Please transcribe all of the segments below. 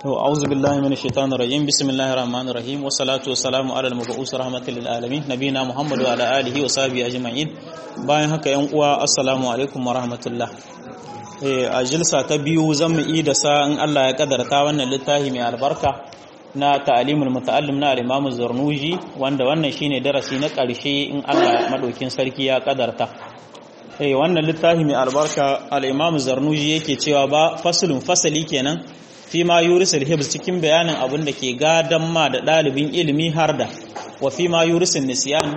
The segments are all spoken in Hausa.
أعوذ بالله من الشيطان الرجيم بسم الله الرحمن الرحيم والصلاة والسلام على المبعوث رحمة للعالمين نبينا محمد وعلى آله وصحبه أجمعين bayan haka yan uwa assalamu alaikum wa rahmatullah a jilsa ta biyu zan mu da sa in Allah ya kadarta wannan littafi mai albarka na ta'alimul muta'allim na al-Imam Zarnuji wanda wannan shine darasi na ƙarshe in Allah madaukin sarki ya kadarta eh wannan littafi mai albarka al-Imam Zarnuji yake cewa ba faslun fasali kenan fi ma yurisul hibs cikin bayanin abin da ke gadan ma da ɗalibin ilimi har da wa fi ma yurisul nisyan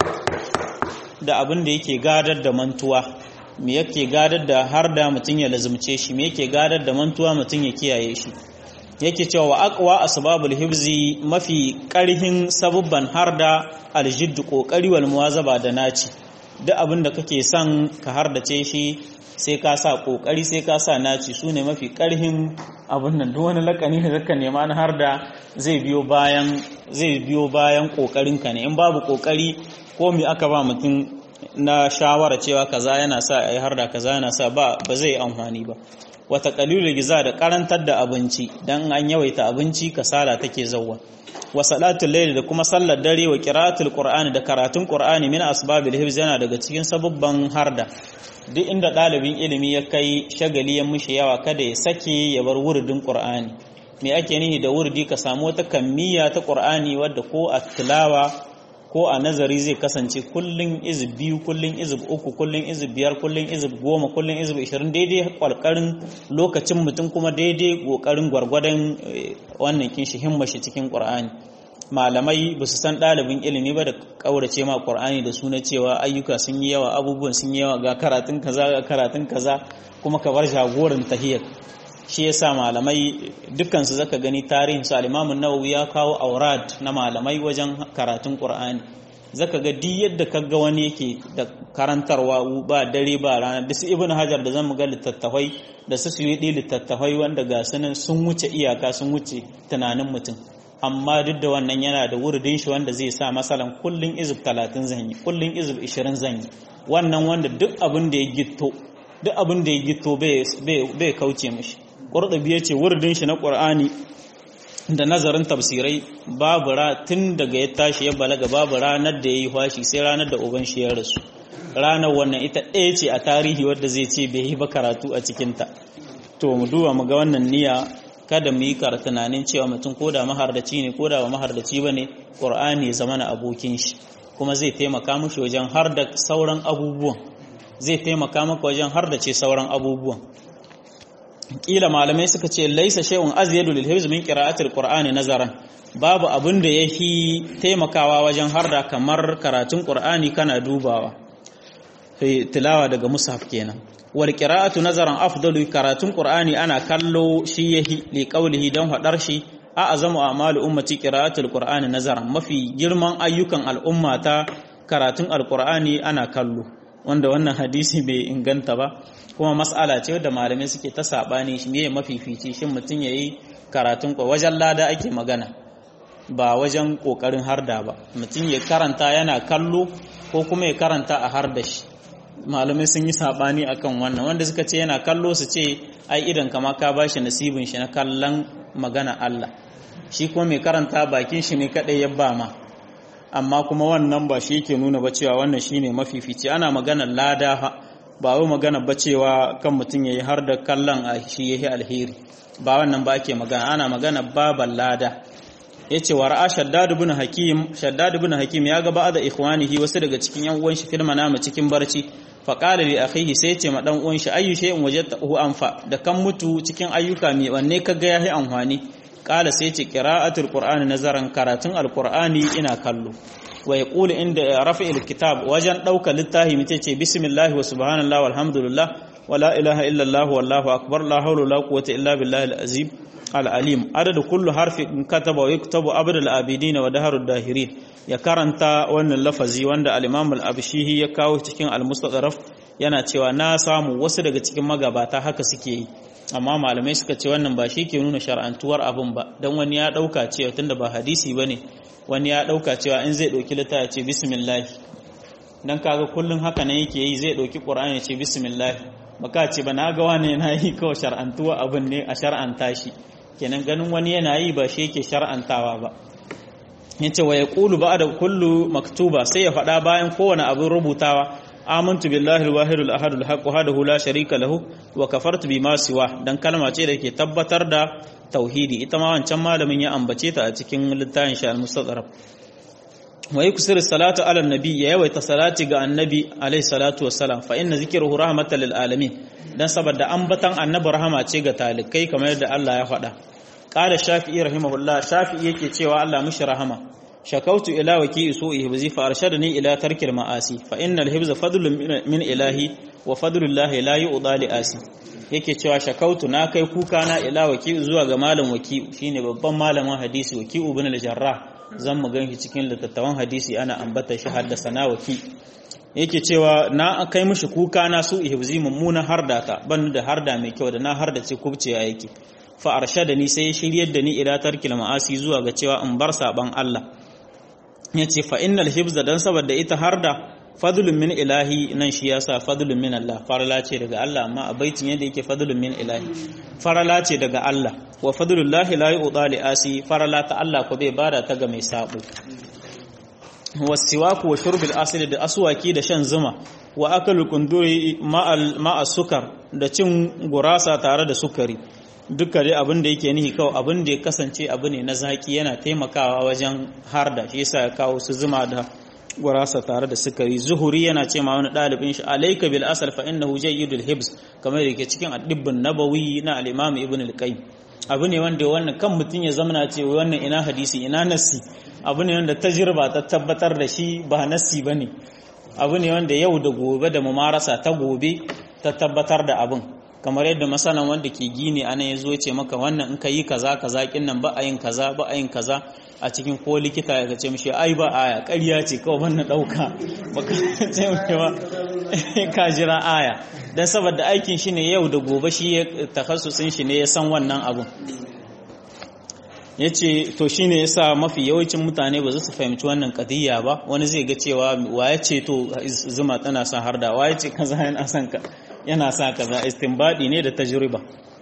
da abin da yake gadar da mantuwa me yake gadar da har da mutum ya lazumce shi me yake gadar da mantuwa mutum ya kiyaye shi yake cewa wa aqwa asbabul hibzi mafi karhin sabubban har da aljiddu kokari wal muwazaba da naci duk abin da kake son ka hardace shi sai ka sa kokari sai ka sa naci su ne mafi karhin abin nan duk wani lakani da zaka nema na har da zai biyo bayan zai biyo bayan kokarin ka ne in babu kokari ko me aka ba mutum na shawara cewa kaza yana sa ai har da kaza yana sa ba ba zai amfani ba wata qalilul giza da karantar da abinci dan an yawaita abinci kasala take zawwa wa salatul layl da kuma sallar dare wa qira'atul qur'ani da karatun qur'ani min asbabil hifz yana daga cikin sababban harda duk inda ɗalibin ilimi ya kai shagali ya mushi yawa kada ya sake ya bar wurdin qur'ani me ake nihi da wurdi ka samu wata kammiya ta qur'ani wadda ko a tilawa ko a nazari zai kasance kullun izib biyu kullun izib uku kullun izib biyar kullun izib goma kullun izib ishirin daidai kwalkarin lokacin mutum kuma daidai kokarin gwargwadon wannan kinshi himmashi cikin qur'ani malamai ba su san ɗalibin ilimi ba da ƙaurace ma ƙur'ani da suna cewa ayyuka sun yi yawa abubuwan sun yi yawa ga karatun kaza ga karatun kaza kuma ka bar jagoran tahiyar shi yasa malamai dukkansu zaka gani tarihin su al-Imam nawawi ya kawo aurad na malamai wajen karatun Qur'ani zaka ga duk yadda kaga wani yake da karantarwa ba dare ba rana da su Ibn Hajar da zan ga littattafai da su Suyuti littattafai wanda ga sunan sun wuce iyaka sun wuce tunanin mutum amma duk da wannan yana da wurdin shi wanda zai sa masalan kullun izib 30 zanyi kullun izib 20 zanyi wannan wanda duk abin da ya gitto duk abin da ya gitto bai kauce mishi ƙurɗabi ya ce wurdin shi na ƙur'ani da nazarin tafsirai babu ra tun daga ya tashi ya balaga babu ranar da ya yi fashi sai ranar da uban shi ya rasu ranar wannan ita ɗaya ce a tarihi wadda zai ce bai yi ba karatu a cikinta to mu duba mu ga wannan niyya kada mu yi kara tunanin cewa mutum ko da mahardaci ne ko da ba mahardaci ba ne ƙur'ani zama na abokin shi kuma zai taimaka mushi wajen har da sauran abubuwan zai taimaka maka wajen har da ce sauran abubuwan kila malamai suka ce laisa shay'un azyadu lil hifz min qira'atil qur'ani nazaran babu abin da yafi taimakawa wajen harda kamar karatun qur'ani kana dubawa tilawa daga mushaf kenan wal qira'atu nazaran afdalu karatun qur'ani ana kallo shi yahi li qawlihi dan hadar shi a azamu a'malu ummati qira'atul qur'ani nazaran mafi girman ayyukan al'umma ta karatun alqur'ani ana kallo wanda wannan hadisi bai inganta ba kuma mas'ala ce wadda malamai suke ta sabani shi ne mafifici shin mutum yayi karatun ko wajen lada ake magana ba wajen kokarin harda ba mutum ya karanta yana kallo ko kuma ya karanta a harda shi malamai sun yi sabani akan wannan wanda suka ce yana kallo su ce ai idan kama ka bashi nasibin shi na kallon magana Allah shi kuma mai karanta bakin shi ne kadai ya ba ma amma kuma wannan ba shi ke nuna ba cewa wannan shine mafifici ana maganar lada ba wai magana ba cewa kan mutum yayi har da kallon a shi yayi alheri ba wannan ba ake magana ana magana baban lada yace wa ra'a shaddad ibn hakim shaddad ibn hakim ya ga ba'da ikhwanihi wasu daga cikin yan uwan shi filma nama cikin barci fa qala li akhihi sai yace ma dan uwan shi ayyu shay'in wajadtahu anfa da kan mutu cikin ayyuka me wanne kaga yayi amfani qala sai yace qira'atul qur'ani nazaran karatun alqur'ani ina kallo wa yaqulu inda rafa'il kitab wajen dauka littafi mace ce bismillah wa subhanallah walhamdulillah wa la ilaha illa allah wallahu akbar la hawla wala quwwata illa billahi al-azim al-alim adadu kullu harfin kataba wa yaktubu abd al-abidin wa daharud dahirin ya karanta wannan lafazi wanda al-imam al-abshihi ya kawo cikin al-mustadraf yana cewa na samu wasu daga cikin magabata haka suke yi amma malamai suka ce wannan ba shi ke nuna shar'antuwar abin ba don wani ya ɗauka cewa tunda ba hadisi ba ne wani ya ɗauka cewa in zai ɗauki litta ya ce bismillah don kaga kullum haka nan yake yi zai ɗauki ƙur'ani ya ce bismillah baka ce ba na ga wani yana yi kawai shar'antuwa abin ne a shar'anta shi kenan ganin wani yana yi ba shi yake shar'antawa ba yace wa yaqulu ba'da kullu maktuba sai ya faɗa bayan kowane abin rubutawa amantu billahi al-wahid al-ahad al-haq wahdahu la sharika lahu wa kafartu bima siwa dan kalma ce da ke tabbatar da tauhidi ita ma wancan malamin ya ambace ta a cikin littafin shi al-mustadrak wa yuksiru salatu ala nabi ya yawaita salati ga annabi alayhi salatu wassalam fa inna zikruhu rahmatan lil alamin dan saboda ambatan annabi rahama ce ga talikai kamar yadda Allah ya faɗa qala shafi'i rahimahullah shafi'i yake cewa Allah mishi rahama shakautu ila waki su'i hibzi fa arshadani ila tarkil ma'asi fa innal hibza fadlun min ilahi wa fadlullahi la yu'da li asi yake cewa shakautu na kai kuka na ila waki zuwa ga malam waki shine babban malamin hadisi waki ibn al-jarrah zan mu ganshi cikin littattafan hadisi ana ambata shi haddasa na waki yake cewa na kai mishi kuka na su ihbzi mummuna harda ta ban da harda mai kyau da na harda ce kubce yake fa arshadani sai shiryar da ni ila tarkil ma'asi zuwa ga cewa in bar saban Allah yace fa innal hibza dan saboda ita harda fadlun min ilahi nan shi yasa fadlun min Allah farala ce daga Allah amma a baitin yadda yake fadlun min ilahi farala ce daga Allah wa fadlullahi la yu'ta li asi farala ta Allah ko bai bada ta ga mai sabo wasiwaku wa shurbil asli da aswaki da shan zuma wa akalu kunduri ma'al ma'a sukar da cin gurasa tare da sukari duka dai abin da yake nihi kawai abin da ya kasance abu ne na zaki yana taimakawa wajen harda shi yasa ya kawo su zuma da gurasa tare da sukari zuhuri yana ce ma wani ɗalibin shi alaika bil asal fa innahu jayyidul hibs kamar da yake cikin adibbin nabawi na al-imam ibn al-qayyim abu ne wanda wannan kan mutum ya zamana ce wannan ina hadisi ina nassi abu ne wanda tajriba ta tabbatar da shi ba nassi bane abu ne wanda yau da gobe da mumarasa ta gobe ta tabbatar da abin kamar yadda masanan wanda ke gini anan ya zo ce maka wannan in ka yi kaza kaza kin nan ba a yin kaza ba a yin kaza a cikin ko likita ya ce mishi ai ba aya ƙarya ce kawai wannan ɗauka baka ce mishi ba ka jira aya dan saboda aikin shi ne yau da gobe shi ya takhassusin shi ne ya san wannan abun ya ce to shi ne ya sa mafi yawancin mutane ba za su fahimci wannan kadiyya ba wani zai ga cewa wa ya ce to zuma tana son harda wa ya ce kaza yana son ka yana sa kaza istinbadi ne da tajriba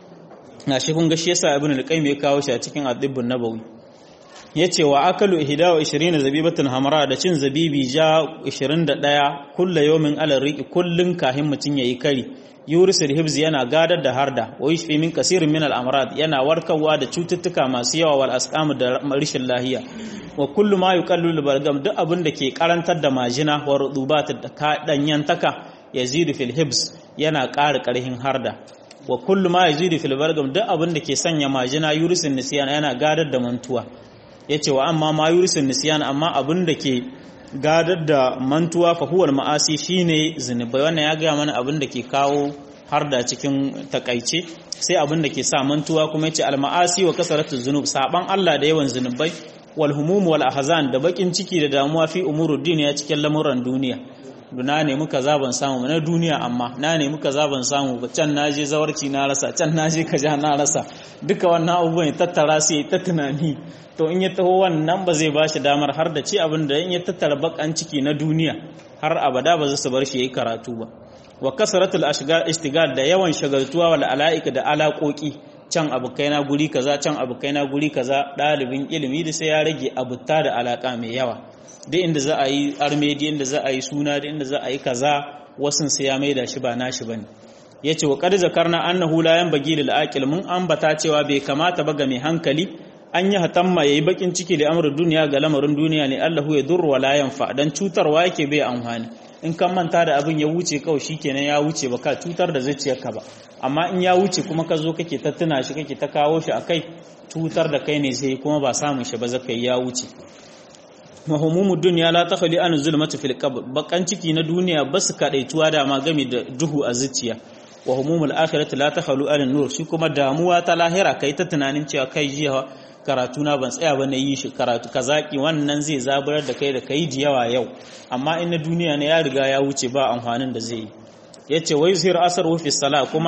na shi kun ga shi yasa ibn al-qayyim ya kawo shi a cikin ad-dibbun nabawi yace wa akalu ihda wa 20 zabibatun hamra da cin zabibi ja 21 kulla yawmin ala riqi kullun kahin mutun yayi kari yurisul hibz yana gadar da harda wa yushfi min kasirin min al-amrad yana warkarwa da cututtuka masu yawa wal asqam da rishin lahiya wa kullu ma yuqallilu balgam duk abin da ke karantar da majina wa rudubat da danyantaka yazidu fil hibs yana ƙara ƙarhin harda wa kullu ma yazidu fil balgam duk abin da ke sanya majina yurisul nisyan yana gadar da mantuwa yace wa amma ma yurisul nisyan amma abin da ke gadar da mantuwa fa huwal ma'asi shine zinubai wannan ya ga mana abin da ke kawo har da cikin takaice sai abin da ke sa mantuwa kuma yace al ma'asi wa kasaratu zunub saban Allah da yawan zinubai wal humum wal ahzan da bakin ciki da damuwa fi umurud duniya cikin lamuran duniya na nemi kaza ban samu na duniya amma na nemi kaza ban samu ba can naje zawarci na rasa can naje kaja na rasa duka wannan abubuwan ya tattara su yi ta tunani to in ya taho wannan ba zai bashi damar har da ci abin da in ya tattara bakan ciki na duniya har abada ba za su bar shi yayi karatu ba wa kasratul ashgal istigal da yawan shagaltuwa wal alaika da alaƙoƙi can abokaina guri kaza can abokaina guri kaza ɗalibin ilimi da sai ya rage abutta da alaka mai yawa duk inda za a yi armedi inda za a yi suna da inda za a yi kaza wasun sai ya maida shi ba nashi bane yace wa qad zakarna annahu la yanbaghi lil aqil mun ambata cewa bai kamata ba ga mai hankali an yi hatamma yayi bakin ciki da amrul duniya ga lamarin duniya ne Allahu ya durru wa la yanfa dan cutarwa yake bai amfani in kan manta da abin ya wuce kawai shikenan ya wuce ba ka cutar da zuciyarka ba amma in ya wuce kuma ka zo kake ta tuna shi kake ta kawo shi akai cutar da kai ne sai kuma ba samun shi ba zakai ya wuce mahumumud duniya la takhli an zulmati fil qabr bakan ciki na duniya ba su kadaituwa da ma game da duhu a zuciya wa humumul akhirati la takhlu an nur shi kuma damuwa ta lahira kai ta tunanin cewa kai jiya karatu na ban tsaya ba na yi shi karatu kazaki wannan zai zaburar da kai da kai da yawa yau amma in na duniya ne ya riga ya wuce ba amfanin da zai yi yace wai zahir asar fi sala kuma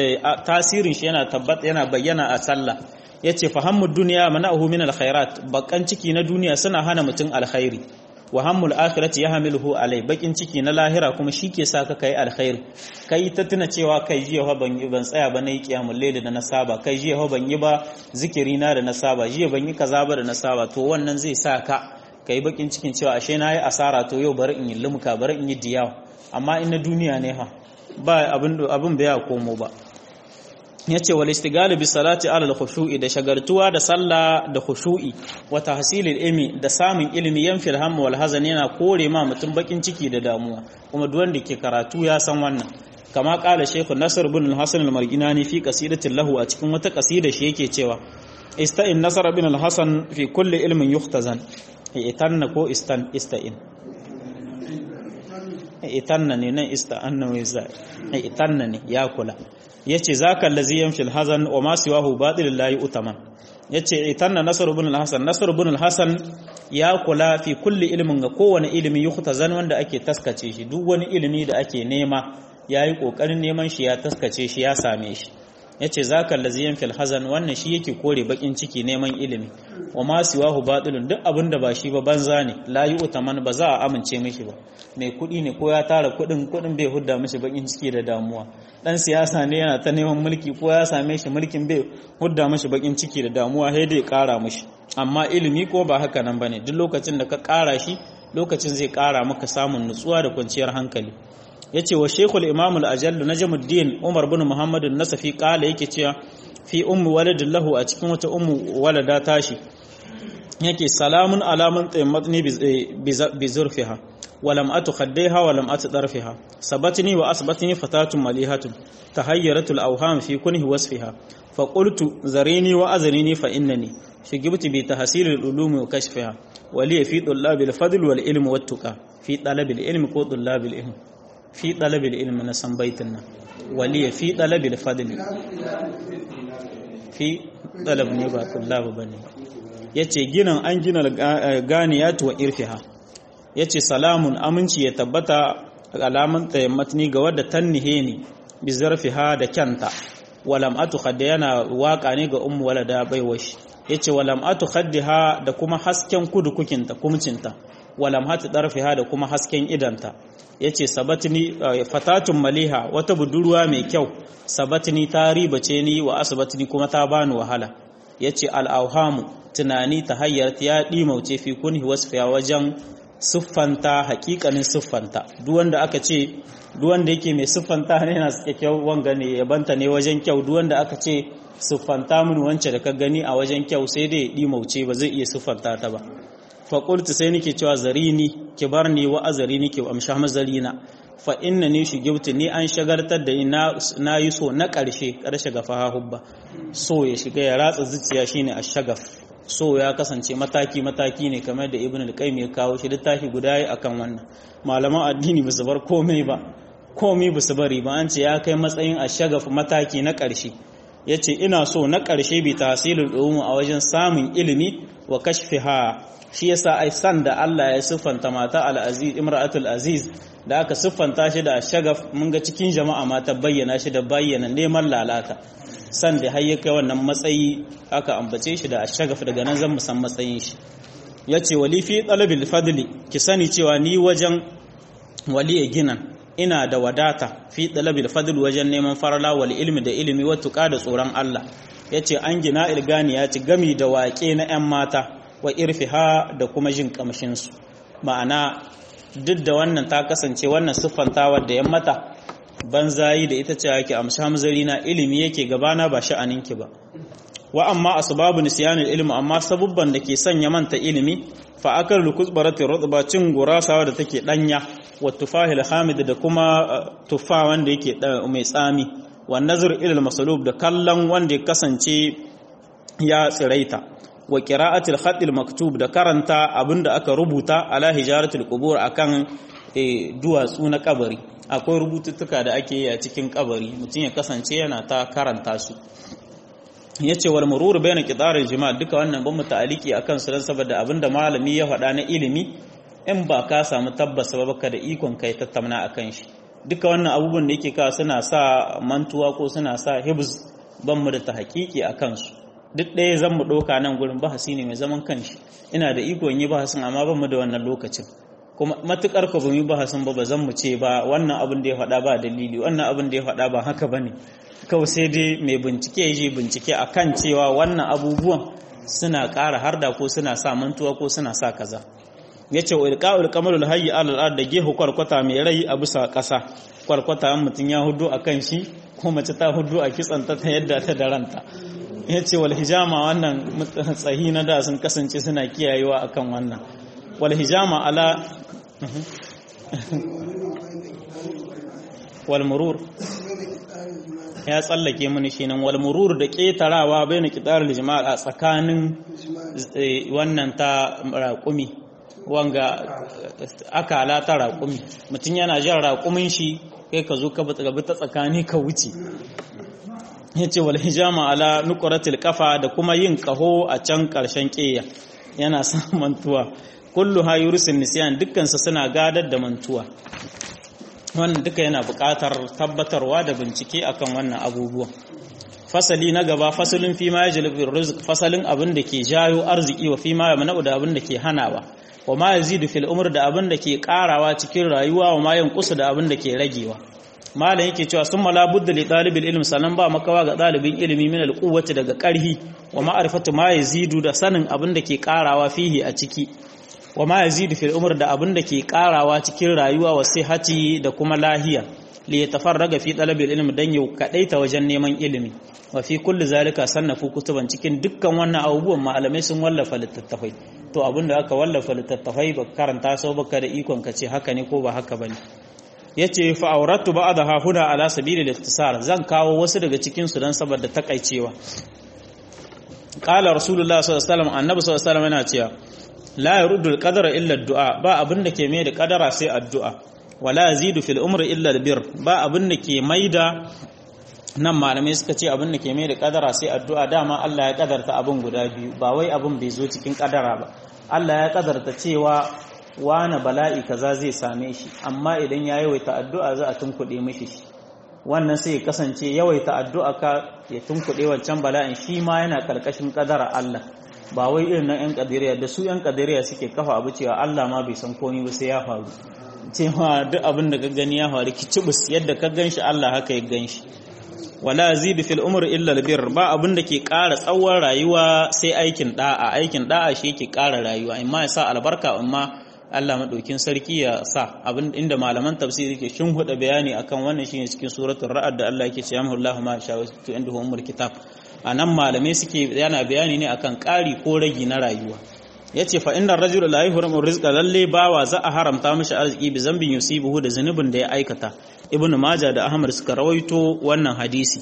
tasirin shi yana tabbata yana bayyana a sallah yace fahammud duniya mana'uhu min alkhairat bakan ciki na duniya suna hana mutum alkhairi wa hammul akhirati yahmiluhu alai bakin ciki na lahira kuma shike sa ka kai alkhairi kai ta tuna cewa kai jiya fa ban yi ban tsaya ba nayi kiyamul layl da na saba kai jiya fa ban yi ba zikiri na da na saba jiya ban yi kaza ba da na saba to wannan zai sa ka kai bakin cikin cewa ashe na yi asara to yau bari in yi lumka bari in yi diyawa amma in na duniya ne ha ba abin abin bai komo ba yace wal istigalu bi salati ala al-khushu'i da shagartuwa da sallah da khushu'i wa tahsilil ilmi da samun ilimi yanfil hamma wal hazan yana kore ma mutum bakin ciki da damuwa kuma duk wanda ke karatu ya san wannan kama kala shaykh nasr ibn al-hasan al-marginani fi qasidatin lahu a cikin wata qasida shi yake cewa ista'in nasr ibn al-hasan fi kulli ilmin yuhtazan itanna ko istan ista'in itanna ne nan ista'anna wai za itanna ne ya kula yace zaka allazi yamshil hazan wa ma siwahu batil la yu'taman yace itanna nasr ibn al-hasan nasr ibn al-hasan ya kula fi kulli ilmin ga kowane ilimi yuhtazan wanda ake taskace shi duk wani ilimi da ake nema yayi kokarin neman shi ya taskace shi ya same shi yace zaka allazi yamshil hazan wannan shi yake kore bakin ciki neman ilimi wa ma siwahu batilun duk abinda ba shi ba banza ne la yu'taman ba za a amince mishi ba mai kudi ne ko ya tara kudin kudin bai hudda mishi bakin ciki da damuwa dan siyasa ne yana ta neman mulki ko ya same shi mulkin bai hudda mishi bakin ciki da damuwa sai dai kara mishi amma ilimi ko ba haka nan bane duk lokacin da ka kara shi lokacin zai kara maka samun nutsuwa da kwanciyar hankali yace wa shaykhul imam al-ajall najmuddin umar bin muhammad an-nasafi kala yake cewa fi ummu waladin lahu a cikin wata ummu walada tashi yake salamun alamun taymatni bi zurfiha ولم أت خديها ولم أت طرفها سبتني وأثبتني فتاة مليحة تهيرت الأوهام في كنه وصفها فقلت زريني وأزريني فإنني شجبت بتحصيل العلوم وكشفها ولي في طلاب الفضل والعلم والتقى في طلب العلم كو طلاب العلم في طلب العلم نسم بيتنا ولي في طلب الفضل في طلب نبا طلاب بني yace ginin an gina ganiyatu wa irfiha ya ce salamun aminci ya tabbata alamun tayammatni ga wadda tannihe ni bi zarfiha da kyanta walam atu khadda yana waka ne ga ummu walada baiwashi yace walam atu khaddiha da kuma hasken kudu kukinta kumcinta walam hatu darfiha da kuma hasken idanta yace sabatni fatatun maliha wata budurwa mai kyau sabatni ta ribace ni wa asbatni kuma ta bani wahala yace al-awhamu tunani ta hayyar ya dimauce fi kunhi wasfiya wajen siffanta hakikanin siffanta duk wanda aka ce duk wanda yake mai siffanta ne yana suke kyau wanga ne yabanta ne wajen kyau duk wanda aka ce siffanta mun wance da ka gani a wajen kyau sai dai ya mauce ba zai iya siffanta ta ba fa qultu sai nake cewa zarini ki bar ni wa azarini ki amsha mazarina fa inna ni shugibtu ni an shagartar da ina na yi so na karshe karshe ga fahahubba so ya shiga ya ratsa zuciya shine ashagaf so ya kasance mataki-mataki ne kamar da ibn al-qayyim ya kawo shi littafi guda yi akan wannan malaman addini ba su bar komai ba komai ba su bari ba an ce ya kai matsayin ashagaf mataki na ƙarshe ya ce ina so na ƙarshe bi tahsilul ulum a wajen samun ilimi wa kashfiha shi yasa ai san da Allah ya siffanta mata al-aziz imra'atul aziz da aka siffanta shi da ashagaf mun ga cikin jama'a ma ta bayyana shi da bayyana neman lalata san da har ya kai wannan matsayi aka ambace shi da ashagaf daga nan zan musan matsayin shi yace wali fi talabil fadli ki sani cewa ni wajen wali ginan ina da wadata fi talabil fadli wajen neman farala wal ilmi da ilimi wa tuqa da tsoron Allah yace an gina ilgani ya ci gami da waƙe na 'yan mata wa irfiha da kuma jin kamshin su ma'ana duk da wannan ta kasance wannan siffantawar da 'yan mata banzayi da ita ce yake amsa hamzari na ilimi yake gabana ba sha'aninki ba wa amma asbabu nisyanil ilmi amma sabubban da ke sanya manta ilimi fa akal lukuzbarati rutba cin gurasawa da take danya wa tufahil hamid da kuma tufa wanda yake mai tsami wa nazar ila masalub da kallon wanda ya kasance ya tsiraita wa qira'atil khatil maktub da karanta abinda aka rubuta ala hijaratul qubur akan duwatsu na kabari akwai rubututtuka da ake yi a cikin kabari mutum ya kasance yana ta karanta su ya ce wal mururu bai na ƙidarar jima'a duka wannan ban mu ta'aliki a kansu don saboda abinda malami ya faɗa na ilimi in ba ka samu tabbas ba baka da ikon kai tattauna a kan shi duka wannan abubuwan da yake kawo suna sa mantuwa ko suna sa hibz ban mu da ta haƙiƙi a kansu duk ɗaya zan mu ɗauka nan gurin bahasi ne mai zaman kanshi ina da iko in yi bahasin amma ban mu da wannan lokacin kuma matukar ka bamu yi bahasin ba ba zan mu ce ba wannan abin da ya faɗa ba dalili wannan abin da ya faɗa ba haka bane kawai sai dai mai bincike ya je bincike akan cewa wannan abubuwan suna ƙara harda ko suna sa mantuwa ko suna sa kaza yace wa ilqa'ul qamarul hayy alal ard da gehu kwarkwata mai rai a bisa ƙasa kwarkwata an mutun ya hudu akan shi ko mace ta hudu a kitsanta ta yadda ta daranta yace wal hijama wannan tsahi na da sun kasance suna kiyayewa akan wannan wal hijama ala wal murur ya tsallake mini shi nan wal murur da ketarawa bayan kidarul jama'a a tsakanin wannan ta raƙumi wanga akala ta raƙumi mutum yana jan raƙumin shi kai ka zo ka bi ta tsakani ka wuce ya ce wal hijama ala nukuratil kafa da kuma yin kaho a can ƙarshen ƙeya yana sa mantuwa kullu ha yurusin nisyan dukkansa suna gadar da mantuwa wannan duka yana buƙatar tabbatarwa da bincike akan wannan abubuwan fasali na gaba fasalin fi ma yajlibu rizq fasalin abin da ke jayo arziki wa fi ma yamna'u da abin da ke hanawa wa ma yazidu fil umr da abin da ke karawa cikin rayuwa wa ma yanqusu da abin da ke ragewa malam yake cewa summa la budda li talibil ilm sanan ba makawa ga dalibin ilimi min al quwwati daga karhi wa ma'rifatu ma yazidu da sanin abin da ke karawa fihi a ciki wa ma yazidu fil umr da abin da ke karawa cikin rayuwa wa sihhati da kuma lahiya li yatafarraga fi talabil ilm dan yau kadaita wajen neman ilimi wa fi kulli zalika sannafu kutuban cikin dukkan wannan abubuwan malamai sun wallafa littattafai to abinda aka wallafa littattafai ba karanta sau baka da ikon ka ce haka ne ko ba haka bane yace fa auratu ba'daha huna ala sabili al zan kawo wasu daga cikin su dan saboda takaicewa qala rasulullah sallallahu alaihi wasallam annabi sallallahu alaihi wasallam yana cewa la yurdu al-qadara illa ad-du'a ba abinda ke mai da kadara sai addu'a wala yazidu fil umri illa al-bir ba abinda ke maida nan malamai suka ce abin da ke mai da kadara sai addu'a dama Allah ya kadarta abin guda biyu ba wai abin bai zo cikin kadara ba Allah ya kadarta cewa wane bala'i kaza zai same shi amma idan ya yawaita addu'a za a tunkuɗe mishi shi wannan sai ya kasance yawaita addu'a ka ya tunkuɗe wancan bala'in shi ma yana karkashin kadara Allah ba wai irin na 'yan kadiriya da su 'yan kadiriya suke kafa abu cewa Allah ma bai san komai ba sai ya faru cewa duk abin da ka gani ya faru kicibus yadda ka gan shi Allah haka ya gan shi wala zidu fil umri illa albir ba abin da ke ƙara tsawon rayuwa sai aikin da'a aikin da'a shi yake ƙara rayuwa imma ya sa albarka imma Allah madaukin sarki ya sa abin inda malaman tafsiri ke huda bayani akan wannan shine cikin suratul ra'd da Allah yake cewa Allahu ma sha wa indahu ummul kitab anan malamai suke yana bayani ne akan ƙari ko ragi na rayuwa yace fa innar rajula la yuhramu rizqa lalle bawa za a haramta mishi arziki bi zambin yusibuhu da zunubin da ya aikata ibnu majah da ahmad suka rawaito wannan hadisi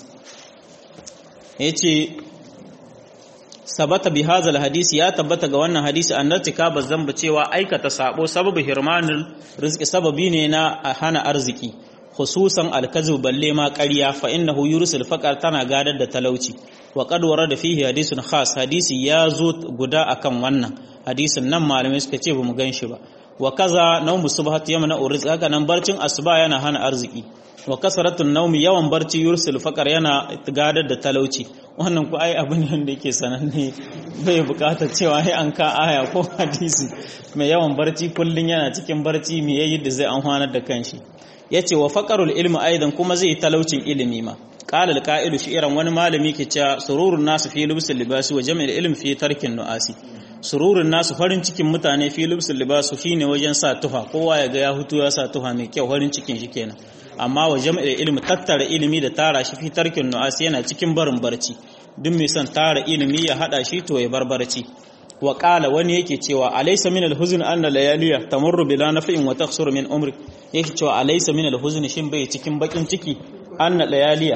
yace sabata bi hadha hadisi ya tabbata ga wannan hadisi annatika bazamba cewa aikata sabo sababu hirmanul rizqi sababi ne na hana arziki khususan alkazib balle ma ƙarya fa innahu yursil faqar tana gadar da talauci wa qad warada fihi hadisun khas hadisi ya zo guda akan wannan hadisin nan malamai suka ce bamu ganshi ba wa kaza nawmu subhat yamna uriz haka nan barcin asuba yana hana arziki wa kasratun nawmi yawan barci yursil faqar yana gadar da talauci wannan ku ai abin da yake sananne bai bukatar cewa ai an ka aya ko hadisi mai yawan barci kullun yana cikin barci me yayi da zai amfanar da kanshi yace wa faqarul ilmi aidan kuma zai talaucin ilimi ma qala alqa'ilu shi'ran wani malami ke cewa sururun nasu fi lubsul libasi wa jam'il ilmi fi tarkin nu'asi sururun nasu farin cikin mutane fi lubsul libasu shine wajen sa tuha kowa ya ga ya hutu ya sa tuha mai kyau farin cikin shi kenan amma wa jam'il ilmi tattara ilimi da tara shi fi tarkin nu'asi yana cikin barin barci duk mai son tara ilimi ya hada shi to ya bar barci wa qala wani yake cewa alaysa min alhuzn anna layaliya tamurru bila naf'in wa takhsuru min umri yake cewa alaysa min alhuzn shin bai cikin bakin ciki anna layaliya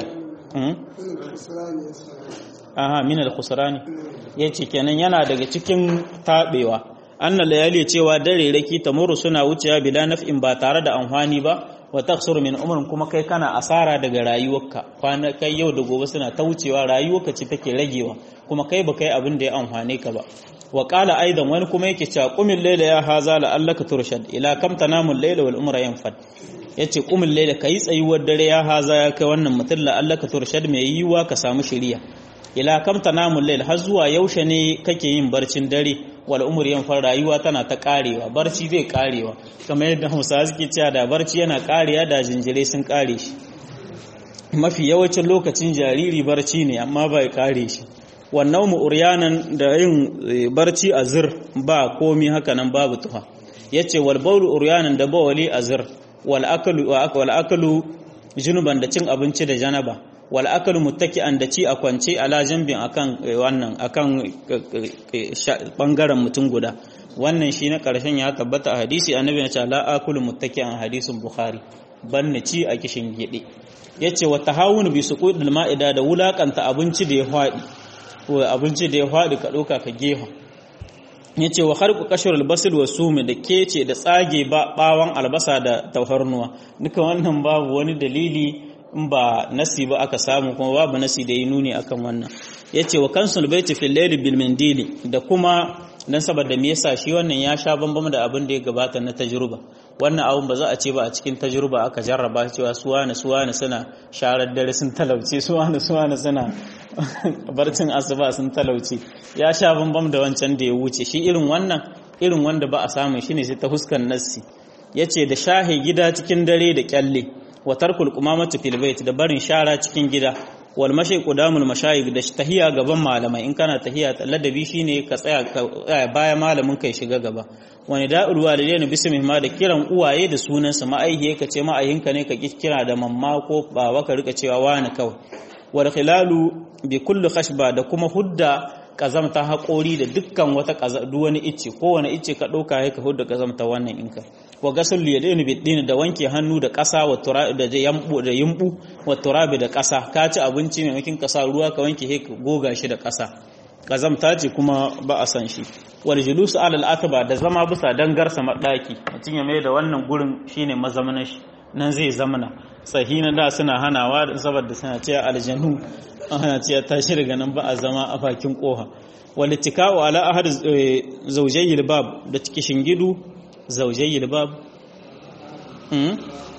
aha min alkhusrani yace kenan yana daga cikin tabewa anna layali cewa dare raki tamurru suna wucewa bila naf'in ba tare da amfani ba wa taksuru min umrin kuma kai kana asara daga rayuwarka kwana kai yau da gobe suna ta wucewa rayuwarka ce take ragewa kuma kai ba kai abin da ya amfane ka ba wa qala aidan wani kuma yake cewa qumil layla ya haza la allaka turshad ila kam tanamul layla wal umra yanfad yace qumil layla kai tsayuwar dare ya haza ya kai wannan mutum la allaka turshad mai yiwa ka samu shiriya ila kam tanamul layl har zuwa yaushe ne kake yin barcin dare wal umri yan far rayuwa tana ta karewa barci zai karewa kamar yadda Hausawa suke cewa da barci yana karewa da jinjire sun kare shi mafi yawancin lokacin jariri barci ne amma bai kare shi wannan mu uryanan da yin barci a zir ba komi haka nan babu tuha yace wal bawlu uryanan da bawali a zir wal akalu wal akalu junuban da cin abinci da janaba wal akalu muttaki'an da ci a kwance ala jambin akan wannan akan bangaren mutum guda wannan shi na karshen ya tabbata a hadisi annabi ya ce la akulu muttaki'an hadisin bukhari banne ci a kishin gide yace wa tahawun bi suqudil ma'ida da wulakanta abinci da ya fadi ko abinci da ya fadi ka doka ka gefa yace wa kharqu kashrul basl wa sumi da kece da tsage ba bawan albasa da tauharnuwa duka wannan babu wani dalili in ba nasi ba aka samu kuma babu nasi da yi nuni akan wannan yace wa kansul baiti fil layl bil mindili da kuma dan saboda me yasa shi wannan ya sha bambam da abin da ya gabata na tajruba wannan abun ba za a ce ba a cikin tajruba aka jarraba cewa suwana suwana suna sharar dare sun talauce suwana suwana suna barcin asuba sun talauce ya sha bambam da wancan da ya wuce shi irin wannan irin wanda ba a samu shine sai ta huskan nassi yace da shahe gida cikin dare da kyalle wa tarkul qumamati fil bait da barin shara cikin gida wal mashi qudamul mashayikh da tahiya gaban malamai in kana tahiya ladabi shine ka tsaya baya malamin kai shiga gaba wani da'ul walidain bismih ma da kiran uwaye da sunan su ma'aihiye ka ce ma'ayinka ne ka kira da mamma ko baba ka rika cewa wani kawai wal khilalu bi kulli khashba da kuma hudda kazamta haƙori da dukkan wata duk wani icce kowane icce ka ɗauka ya ka hudda kazamta wannan inka wa gasul yadaini bidin da wanke hannu da ƙasa wa turabi da yambu da yumbu wa turabi da ƙasa ka ci abinci maimakon ƙasa ruwa ka wanke he ka goga shi da ƙasa kazamta ce kuma ba a san shi wal julus alal atba da zama bisa dangarsa madaki mutum ya mai da wannan gurin shine mazamanin shi nan zai zamana sahina da suna hanawa saboda suna cewa aljanu ana cewa tashi daga nan ba a zama a bakin koha wal ittika'u ala ahad zawjayil bab da cikin gidu zawjayil bab hmm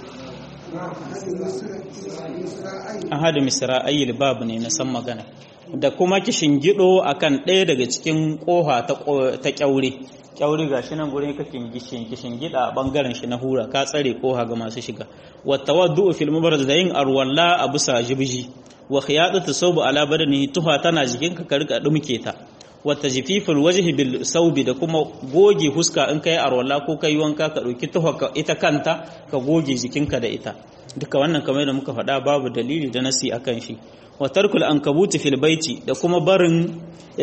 ahad misra'ayil bab ne na san magana da kuma kishin gido akan ɗaya daga cikin koha ta kyaure kyauri ga shi nan gurin kakin gishin kishin gida a bangaren shi na hura ka tsare koha ga masu shiga wa tawaddu fil mubarad da yin arwalla a bisa jibji wa khiyadatu sawbu ala badani tuha tana jikin ka rika dumke ta wa tajfiful wajhi bil sawbi da kuma goge huska in kai arwalla ko kai wanka ka dauki tuha ita kanta ka goge jikinka da ita duka wannan kamar da muka faɗa babu dalili da nasi akan shi wa tarkul ankabuti fil baiti da kuma barin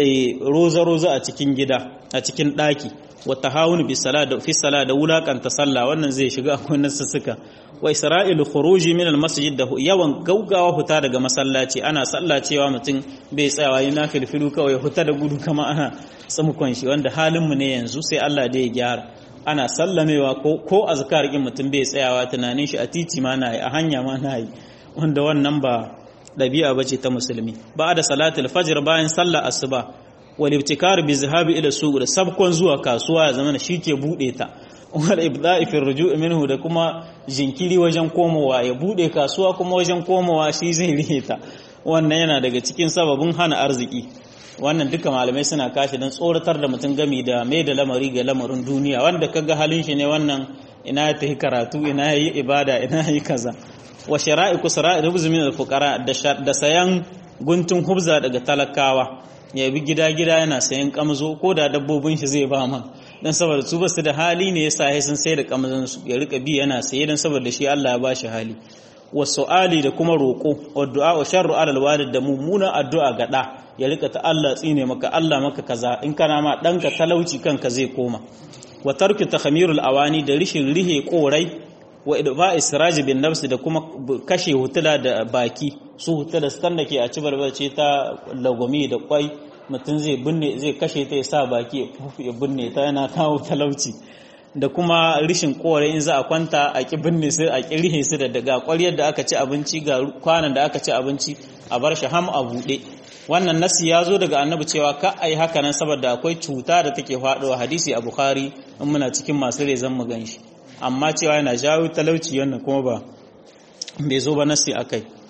roza roza a cikin gida a cikin daki wa tahawun bi sala da fi sala da wulakanta sallah wannan zai shiga akwai nasussuka wa isra'ilu khuruji min al masjid da yawan gaugawa huta daga masallaci ana sallah cewa mutum bai tsayawa yana filfilu kawai huta da gudu kama ana tsamukon shi wanda halin mu ne yanzu sai Allah da ya gyara ana sallamewa ko ko azkar kin mutum bai tsayawa tunanin shi a titi ma na yi a hanya ma na yi wanda wannan ba ɗabi'a ba ce ta musulmi ba da salatul fajr bayan sallar asuba wal ibtikar bi zahabi ila suq da sabkon zuwa kasuwa ya zama shi ke bude ta wal ibda'i fi ruju' minhu da kuma jinkiri wajen komowa ya bude kasuwa kuma wajen komowa shi zai rihe ta wannan yana daga cikin sababin hana arziki wannan duka malamai suna kashi don tsoratar da mutum gami da mai da lamari ga lamarin duniya wanda kaga halin shi ne wannan ina ya tafi karatu ina yi ibada ina yi kaza wa shara'i kusra'i rubz min al-fuqara da sayan guntun hubza daga talakawa ya bi gida gida yana sayan kamzo ko da dabbobin shi zai ba ma dan saboda su basu da hali ne yasa sai sun sai da kamzon su ya rika bi yana saye dan saboda shi Allah ya bashi hali wa su'ali da kuma roko wa du'a wa sharru ala al-walid da mummunan addu'a ga da ya rika ta Allah tsine maka Allah maka kaza in kana ma danka talauci kanka zai koma wa tarki takhmirul awani da rishin rihe korai wa idba israji bin nafsi da kuma kashe hutula da baki su hutula stan da ke a ci barbace ta lagwami da kwai mutum zai binne zai kashe ta ya sa baki ya binne ta yana kawo talauci da kuma rishin kore in za a kwanta a ki binne su a ki rihe su da daga ƙwaryar da aka ci abinci ga kwanan da aka ci abinci a bar shi ham a buɗe wannan nasi ya zo daga annabi cewa ka a yi haka nan saboda akwai cuta da take faɗowa hadisi a bukhari in muna cikin masu rezan mu gan shi amma cewa yana jawo talauci wannan kuma ba bai zo ba nasi akai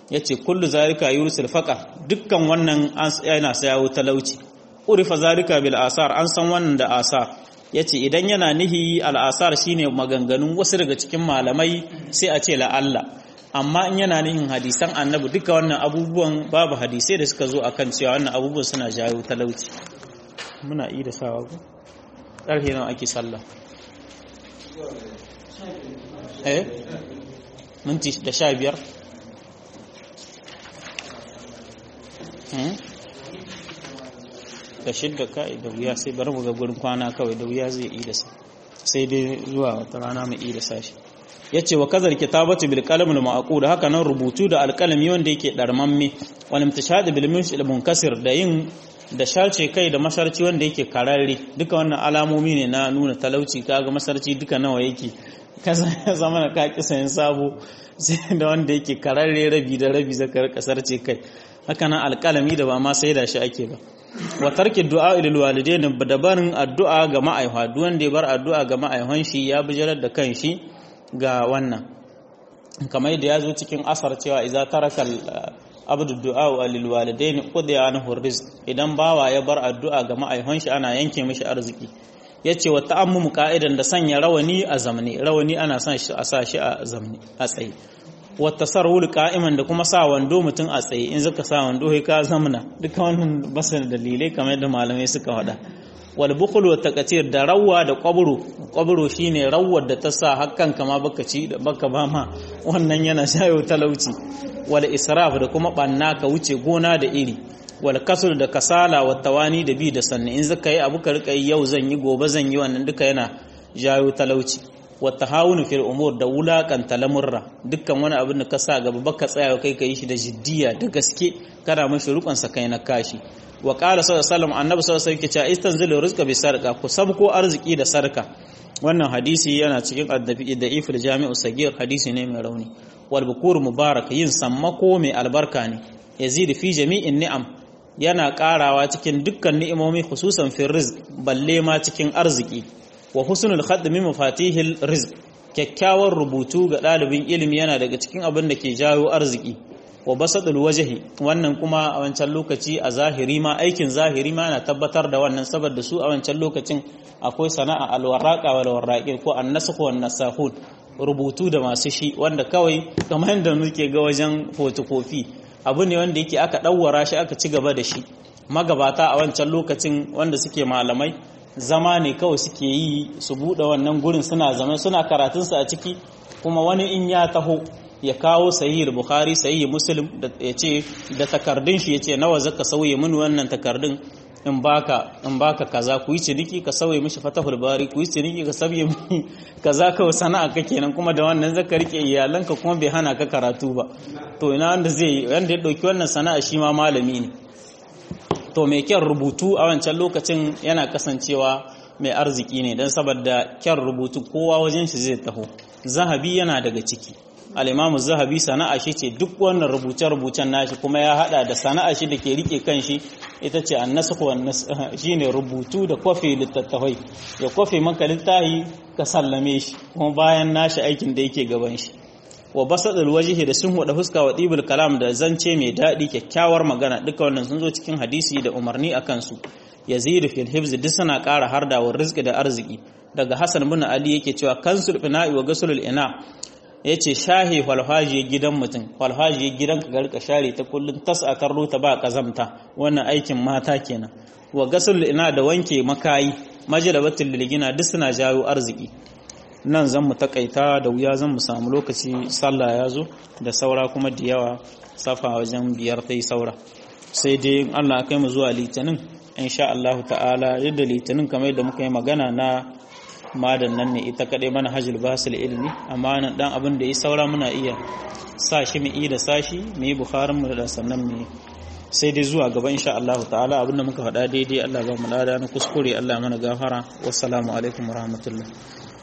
yace kullu zalika yursil faqa dukkan wannan yana sayawo talauci urifa zalika bil asar an san wannan da asar yace idan yana nihi al asar shine maganganun wasu daga cikin malamai sai a ce la Allah amma in yana nihin hadisan annabi duka wannan abubuwan babu hadisai da suka zo akan cewa wannan abubuwan suna jawo talauci muna yi da sawa ku ƙarfe nawa ake sallah eh minti da sha biyar da shidda ka da wuya sai bari mu ga gurin kwana kawai da wuya zai yi da sa sai dai zuwa wata rana mai yi da sashi yace wa kazar kitabatu bil qalam al ma'qud haka nan rubutu da alqalami wanda yake darmamme wal imtishad bil munshil munkasir da yin da sharce kai da masarci wanda yake kararre duka wannan alamomi ne na nuna talauci kaga masarci duka nawa yake kaza zama na ka kisan sabo sai da wanda yake kararre rabi da rabi zaka kasarce kai haka nan alqalami da ba ma sai da shi ake ba wa tarki du'a ilal walidain da barin addu'a ga ma'aifa duk wanda ya bar addu'a ga ma'aifan shi ya bijirar da kanshi ga wannan kamar yadda ya zo cikin asar cewa idza taraka abdu du'a lil walidain qudiya anhu rizq idan bawa ya bar addu'a ga ma'aifan shi ana yanke mishi arziki yace wa ta'ammumu qa'idan da sanya rawani a zamne rawani ana son shi a sa shi a zamne a tsaye wa tasarrul qa'iman da kuma sa wando mutum a tsaye in zaka sa wando kai ka zamna duka wannan basan dalilai kamar yadda malamai suka faɗa wal bukhul wa taqatir da rawwa da qabru qabru shine rawwar da ta sa hakkan kama baka ci da baka ba ma wannan yana shayo talauci wal israf da kuma banna ka wuce gona da iri wal kasur da kasala wa tawani da bi da sanni in zaka yi abu ka rika yau zan yi gobe zan yi wannan duka yana jayo talauci wa tahawunu fil umur da wulakanta lamurra dukkan wani abin da ka sa gaba baka tsaya kai ka yi shi da jiddiya da gaske kana mashi rukun sa kai na kashi wa qala sallallahu alaihi wasallam annabi sallallahu alaihi wasallam yake istanzilu rizqa bi sarqa ku sabko arziki da sarka wannan hadisi yana cikin addabi da ifil jami'u sagir hadisi ne mai rauni wal bukur mubarak yin sammako mai albarka ne yazid fi jami'in ni'am yana karawa cikin dukkan ni'imomi khususan fi rizq balle ma cikin arziki wa husnul khadd min mafatihil rizq kyakkyawar rubutu ga ɗalibin ilimi yana daga cikin abin da ke jawo arziki wa basadul wajhi wannan kuma a wancan lokaci a zahiri ma aikin zahiri ma yana tabbatar da wannan saboda su a wancan lokacin akwai sana'a alwaraqa wal waraqi ko annasakh wan nasahun rubutu da masu shi wanda kawai kamar yadda muke ga wajen photocopy abu ne wanda yake aka dawwara shi aka ci gaba da shi magabata a wancan lokacin wanda suke malamai zama ne kawai suke yi su buɗe wannan gurin suna zama suna karatunsa a ciki kuma wani in ya taho ya kawo sahih bukhari sahih muslim da ya ce da takardun shi ya ce nawa zaka sauye mini wannan takardun in baka in baka kaza ku yi ciniki ka sauye mishi fatahul bari ku yi ciniki ka sauye mini kaza kawai sana'a ka kenan kuma da wannan zaka rike iyalanka kuma bai hana ka karatu ba to ina wanda zai wanda ya dauki wannan sana'a shi ma malami ne to mai kyan rubutu a wancan lokacin yana kasancewa mai arziki ne don saboda kyan rubutu kowa wajen shi zai taho zahabi yana daga ciki al'imamu zahabi sana'a shi ce duk wannan rubuce-rubucen nashi kuma ya hada da sana'a shi da ke rike kan shi ita ce an nasu shi ne rubutu da kwafe littattafai ya kwafe maka littahi ka sallame shi kuma bayan nashi aikin da yake gaban shi wa basadul wajhi da sun wada fuska wa dibul kalam da zance mai dadi kyakkyawar magana duka wannan sun zo cikin hadisi da umarni akan su yazid fil hifz duk suna ƙara harda wa rizqi da arziki daga hasan bin ali yake cewa kansul fina'i wa gasulul ina yace shahi falhaji gidan mutum falhaji gidan ka garka share ta kullun tas'atar ruta ba kazamta wannan aikin mata kenan wa gasulul ina da wanke makayi majalabatul lilgina duk suna jawo arziki nan zan mu takaita da wuya zan mu samu lokaci sallah ya zo da saura kuma da yawa safa wajen biyar ta yi saura sai dai allah kai mu zuwa litinin insha allahu ta'ala yadda litinin kamar yadda muka yi magana na madan nan ne ita kaɗai mana hajjul basul ilmi amma nan dan abin da ya saura muna iya sa shi mu da sashi mu yi bukharin mu da sannan mu sai dai zuwa gaba insha allahu ta'ala abinda muka faɗa daidai allah ba mu lada na kuskure allah mana gafara wassalamu alaikum warahmatullahi